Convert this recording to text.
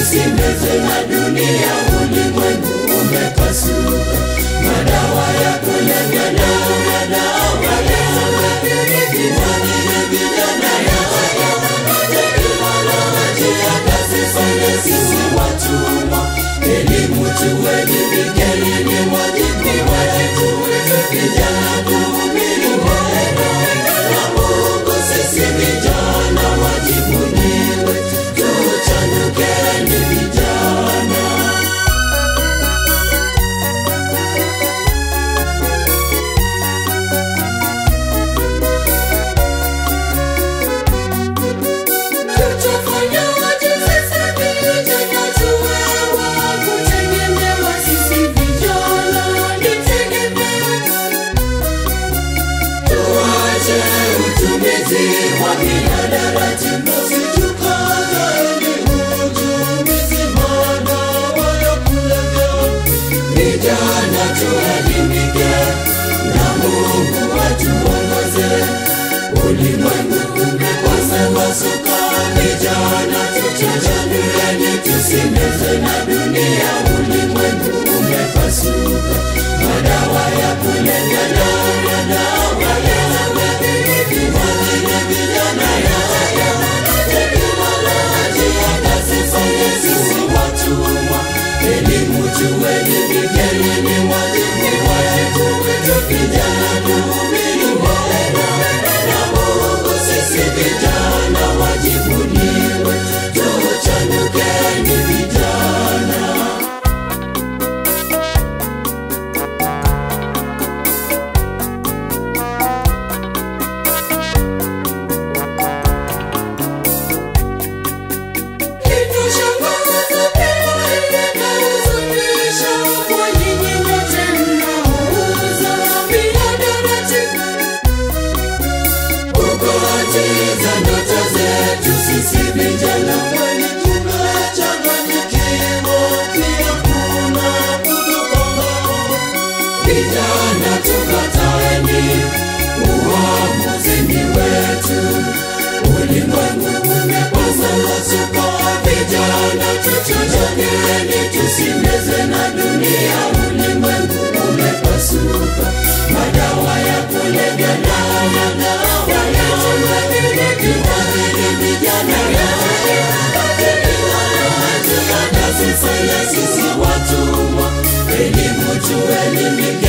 tusimezwe na dunia, ulimwengu umepasuka. Madawa ya kulevya na madawa ya kuwakili vijana ya teknolojia ya kazi sana, sisi watumwa. Elimu tuelimikeni, ni wajibu wetu vijana kuhubiri neno la Mungu. Sisi vijana wajibu ni wetu, tuchanukeni vijana. Tutafanyaje sisi vijana tuwe wa kutegemewa? Sisi vijana ni tegemeo. Tuache utumizi wa mihadarati, tusijukane utumizi madawa ya kulevya. Vijana tuelimike na Mungu atuongoze. Ulimwengu umepasuka, vijana tuchachanueni, tusimezwe na dunia. Ulimwengu umepasuka, madawa ya kulevya na madawa ya kuwakili vijana ya teknolojia kazi sana, sisi watumwa. Elimu tuelimikeni, ni wajibu wetu vijana kuhubiri neno la Mungu. Sisi vijana wajibu ni wetu, tuchanukeni vijana. Kinachoshangaza pia inahuzunisha kwa nyinyi wote mnaouza mihadarati, kukatiza ndoto zetu sisi vijana, kwani tumechanganyikiwa, pia kuna kutopanga. Vijana tukataeni, uamuzi ni wetu. Ulimwengu umepasuka, vijana tuchanganyeni, tusimezwe na dunia. Ulimwengu umepasuka, madawa ya kulevya na madawa ya kuwakili vijana ya teknolojia kazi sana, sisi watumwa. Elimu tuelimike